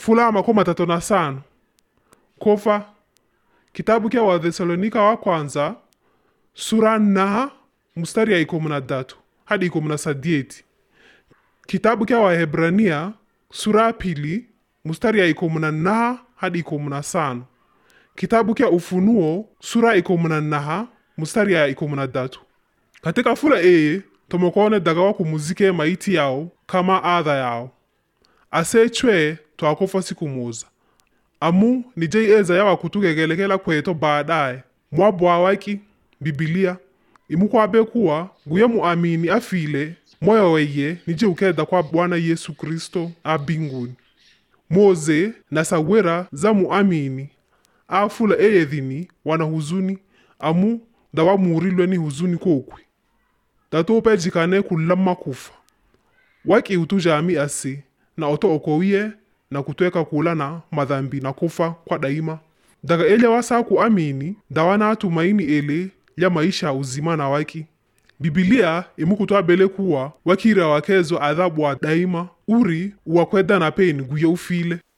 fula makumi matatu na sano kofa kitabu kya wathesalonika wa kwanza sura naha mstari ya ikomu na datu hadi ikomu na sadieti kitabu kya wahebrania sura ya pili mstari ya ikomu na naha hadi ikomu na sano kitabu kya ufunuo sura ya ikomu na naha mstari ya ikomu na datu katika fula eye tomokoone daga wa kumuzike maiti yao kama adha yao asechwe twakofa siku moza amu nije eza yawa kutugegelekela kweto baadaye mwabwa waki bibilia imukwabe kuwa guye muamini afile moyo weye nije ukeda kwa bwana yesu kristo abinguni moze na sawera za muamini afula eyethini wana huzuni amu dawamuurilwe ni huzuni kokwi datopejikane kulamma kufa waki utujami ase na oto okowie na kutweka kula na madhambi na kufa kwa daima daga ele wasa kuamini dawana tumaini ele ya maisha ya uzima na waki bibilia imukutwabele kuwa wakira wakezo adhabu wa daima uri uwakweda na peni guye ufile